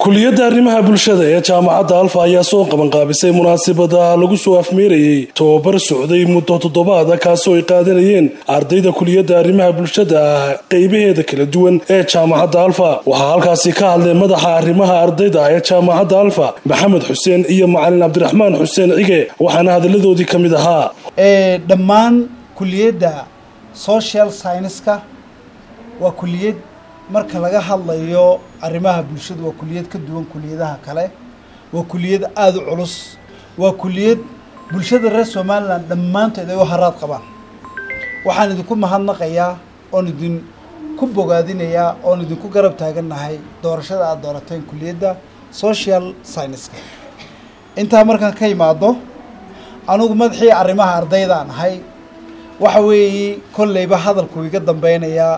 kuliyadda arrimaha bulshada ee jaamacadda alfa ayaa soo qabanqaabisay munaasabada lagu soo afmeerayey tobabar socday muddo toddobaada kaasoo ay qaadanayeen ardayda kuliyadda arrimaha bulshada qeybaheeda kala duwan ee jaamacadda alfa waxaa halkaasi ka hadlay madaxa arrimaha ardayda ee jaamacadda alfa maxamed xuseen iyo macalin cabdiraxmaan xuseen cige waxaana hadalladoodii ka mid ahaa dhammaan kuliyadda social scienceska waa kuliyad marka laga hadlayo arrimaha bulshada waa kuliyad ka duwan kuliyadaha kale waa kuliyad aada u culus waa kuliyad bulshada reer somalilan dhammaantood ay u haraad qabaan waxaan idinku mahadnaqayaa oon idinku bogaadinayaa oon idinku garab taagannahay doorashada aada doorateen kuliyadda social scienceska intaa markaan ka imaado anugu madaxii arrimaha ardaydaan ahay waxa weeye kolleyba hadalku iga dambeynayaa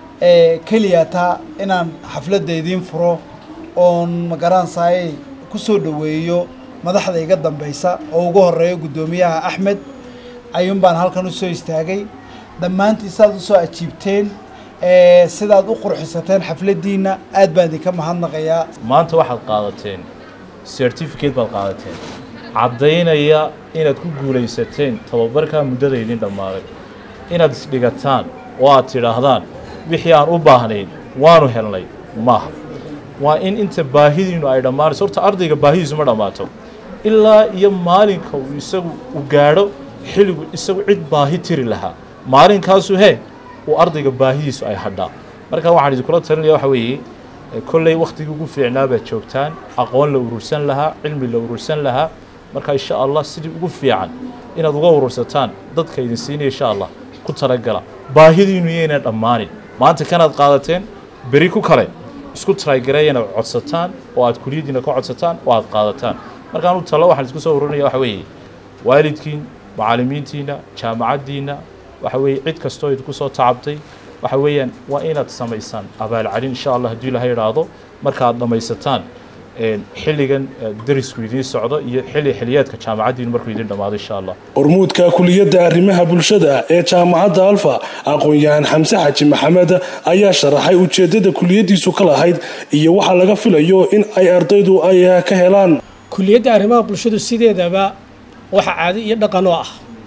keliya taa inaan xafladda idiin furo oon magaransaayey ku soo dhoweeyo madaxda iga dambeysa oo ugu horeeyo guddoomiyaha axmed ayuun baan halkan usoo istaagay dhammaantii sidaad usoo ajiibteen sidaad u qurxisateen xafladdiina aad baan idinka mahadnaqayaa maanta waxaad qaadateen certificate baad qaadateen caddaynaya inaad ku guulaysateen tababarkaa muddada idin dhammaaday inaad isdhigataan oo aad tidhaahdaan wixii aan u baahnayn waanu helnay maaha waa in inta baahidiinu ay dhammaanayso horta ardayga baahidiisu ma dhammaato ilaa iyo maalinka uu isagu u gaadho xilligu isagu cid baahi tiri lahaa maalinkaasu hee uu ardayga baahidiisu ay hadhaa marka waxaan idinkula talinaya waxa weeye kolley wakhtigii ugu fiicnaa baad joogtaan aqoon la urursan lahaa cilmi la urursan lahaa marka insha allah sidii ugu fiican inaad uga urursataan dadka idin siinaya insha allah ku talagala baahidiinu yayna dhammaanin maanta kanaad qaadateen beri ku kale isku taraagareeya inaad codsataan oo aad kuliyaddiina ka codsataan oo aad qaadataan markaan u talo waxaan isku soo ururinaya waxa weeye waalidkiin macallimiintiina jaamacaddiina waxa weeye cid kastoo idinku soo tacabtay waxa weeyaan waa inaad samaysaan abaalcelin insha allah haddii ilaha idhaahdo marka aad dhammaysataan xilligan darisku idiin socdo iyo xilli xiliyeedka jaamacaddiinu markuu idiin dhammaado insha allah hormuudka kuliyadda arrimaha bulshada ee jaamacadda alfa aqoon-yahan xamse xaji maxamed ayaa sharaxay ujeeddada kuliyaddiisu ka lahayd iyo waxa laga filayo in ay ardaydu ay ka helaan kuliyadda arrimaha bulshadu sideedaba waxa caado iyo dhaqan oo ah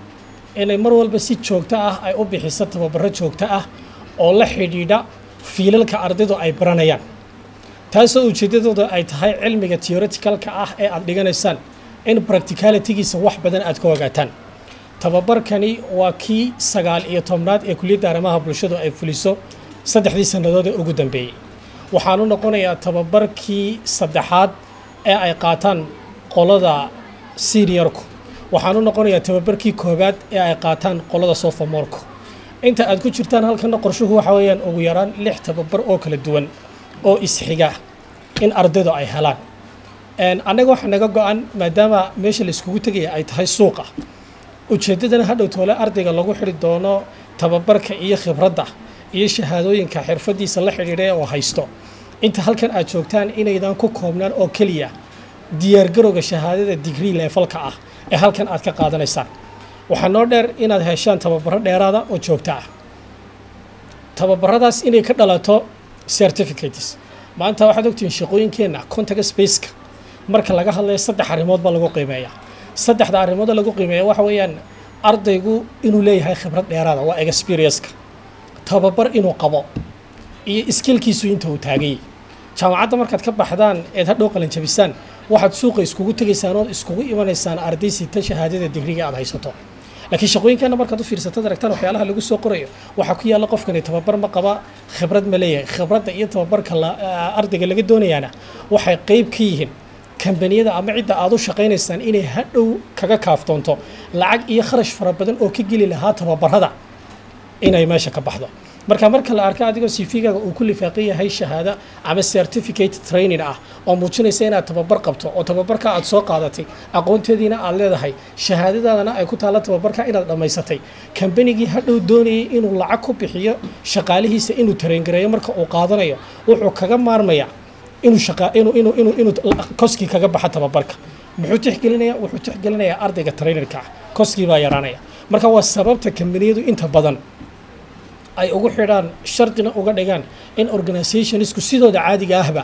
inay mar walba si joogto ah ay u bixiso tababaro joogto ah oo la xidhiidha fiilalka ardaydu ay baranayaan taasoo ujeeddadooda ay tahay cilmiga theoreticalka ah ee aad dhiganaysaan in practicalitygiisa wax badan aad ka ogaataan tababarkani waa kii sagaal iyo tobnaad ee kuliyadda arrimaha bulshadu ay fuliso saddexdii sannadood ee ugu dambeeyey waxaanu noqonayaa tababarkii saddexaad ee ay qaataan qolada seniorku waxaanu noqonayaa tababarkii koowaad ee ay qaataan qolada sophomorku inta aad ku jirtaan halkana qorshuhu waxa weeyaan ugu yaraan lix tababar oo kala duwan oo isxiga in ardaydu ay helaan annaga waxaa naga go-an maadaama meesha la iskugu tegaya ay tahay suuqa ujeeddadana hadhow toole ardayga lagu xidhi doono tababarka iyo khibradda iyo shahaadooyinka xirfadiisa la xidhiidha oo haysto inta halkan aad joogtaan inaydan ku koobnaan oo keliya diyaargarowga shahaadada digree leefalka ah ee halkan aad ka qaadanaysaan waxaa noo dheer inaad heshaan tababaro dheeraada oo joogto ah tababaradaas inay ka dhalato certificates maanta waxaad ogtihiin shaqooyinkeenna contact spaceka marka laga hadlayo saddex arrimood baa lagu qiimeeya saddexda arrimood lagu qiimeeya waxa weeyaan ardaygu inuu leeyahay khibrad dheeraada waa experienceka tababar inuu qabo iyo iskilkiisu inta uu taagayay jaamacadda markaad ka baxdaan eed hadhow qalinjabisaan waxaad suuqa iskugu tegaysaan ood iskugu imanaysaan arday sita shahaadada digriga aad haysato laakiin shaqooyinkeena markaad u fiirsatad aragtaan waxyaalaha lagu soo qorayo waxaa ku yaalla qofkani tababar ma qaba khibrad ma leeyahay khibradda iyo tababarka ardayga laga doonayaana waxay qeyb ka yihiin kambaniyada ama cidda aad u shaqaynaysaan inay hadhow kaga kaaftoonto lacag iyo kharash fara badan oo ka geli lahaa tababarada inay meesha ka baxdo marka marka la arka adigoo cv-gaaga uu ku lifaaqan yahay shahaado ama certificate training ah oo muujinaysa inaad tababar qabto oo tababarka aad soo qaadatay aqoonteediina aad leedahay shahaadadaadana ay ku taalla tababarka inaad dhammaysatay kambanigii hadhow doonayay inuu lacag ku bixiyo shaqaalihiisa inuu tarengareeyo marka uu qaadanayo wuxuu kaga maarmaya inuu shaqa inuu inuu inuu inuu koskii kaga baxa tababarka muxuu tixgelinayaa wuxuu tixgelinayaa ardayga trainerka ah koskii baa yaraanaya marka waa sababta kambaniyadu inta badan ay ugu xidhaan shardina uga dhigaan in organizationisku sidooda caadiga ahba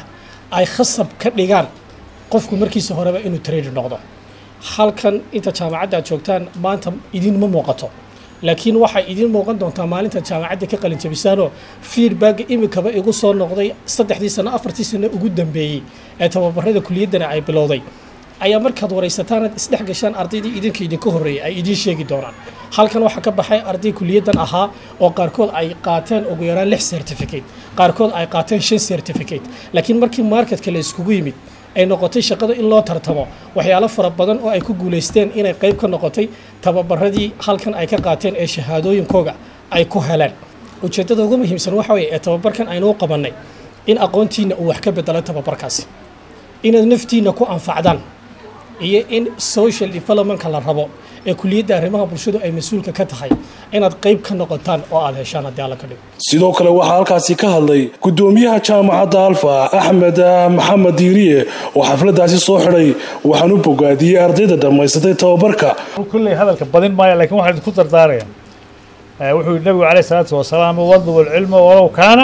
ay khasab ka dhigaan qofku markiisa horeba inuu trader noqdo halkan inta jaamacadda aad joogtaan maanta idinma muuqato laakiin waxay idiin muuqan doontaa maalinta jaamacadda ka qalin jabisaanoo feedbacka imikaba igu soo noqday saddexdii sano afartii sano ugu dambeeyey ee tababarada kuliyaddana ay bilowday ayaa markaad waraysataan aad isdhex gashaan ardaydii idinka idinka horreeyay ay idiin sheegi doonaan halkan waxaa ka baxay arday kuliyaddan ahaa oo qaarkood ay qaateen ugu yaraan lix certificate qaarkood ay qaateen shan certificate laakiin markii marketka la iskugu yimid ay noqotay shaqada in loo tartamo waxyaalo fara badan oo ay ku guulaysteen inay qayb ka noqotay tababaradii halkan ay ka qaateen ee shahaadooyinkooga ay ku heleen ujeeddada ugu muhiimsan waxa weeye ee tababarkan aynuu qabannay in aqoontiinna uu wax ka bedelo tababarkaasi inaad naftiinna ku anfacdaan iyo in social developmentka la rabo ee kuliyadda arrimaha bulshadu ay mas-uulka ka tahay inaad qayb ka noqotaan oo aada heshaan haddii alla ka dhigo sidoo kale waxaa halkaasi ka hadlay gudoomiyaha jaamacadda alfa axmed maxamed diiriye oo xafladaasi soo xidhay waxaan u bogaadiyey ardayda dhammaysatay tababarka kulley hadalka badin maayo lakiin waxaan idinku dardaaraya wuxuu yihi nabigu calayh isalaatu wasalaam wadlubu alcilma walow kaana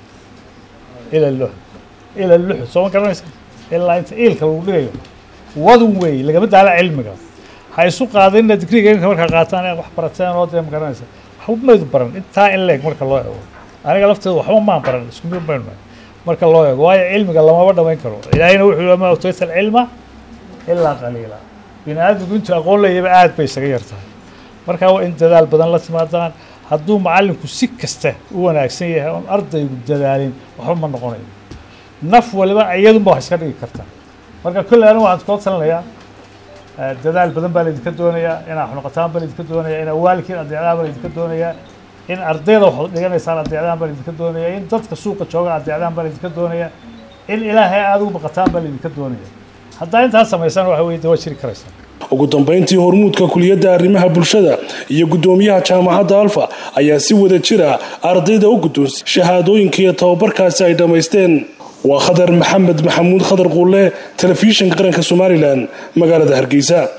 ila lux ila luxu soo ma garanaysa ilaa inta iilka lagu dhigayo wadun weey lagama daala cilmiga ha isu qaadinna digriga imika markaa qaataan inaad wax barateen oo dee ma garanaysa waxba maydu baran intaa in leeg marka loo eego aniga lafteedu waxba maan baran isku mid bayn marka loo eego waayo cilmiga lamaba dhamayn karo ilaahayna wuxuu yihi ma utayta alcilma ilaa qaliila bini aadmigu intuu aqoon leeyaba aad bay isaga yar tahay marka waa in dadaal badan la timaadaan hadduu macallinku si kasta u wanaagsan yahay oon ardaygu dadaalin waxba ma noqonayo naf waliba iyadunba wax iska dhigi karta marka kolley anigu waxaan kula talinayaa dadaal badan baa laydinka doonayaa inaa wax noqotaan baa laydinka doonayaa in awaalkiin adeecdaan baa laydinka doonayaa in ardayda waxaad dhiganaysaan adeecdaan baa laydinka doonayaa in dadka suuqa jooga adeecdaan baa laydinka doonayaa in ilaahay aada ugu baqataan baa laydinka doonaya haddaa intaas samaysaan waxa weye de waa jiri karaysaa ugu dambayntii hormuudka kuliyadda arrimaha bulshada iyo guddoomiyaha jaamacadda alfa ayaa si wada jira ardayda u guddoonsay shahaadooyinka iyo tababarkaasi ay dhammaysteen waa khadar maxamed maxamuud khadar quulle telefishinka qaranka somalilan magaalada hargeysa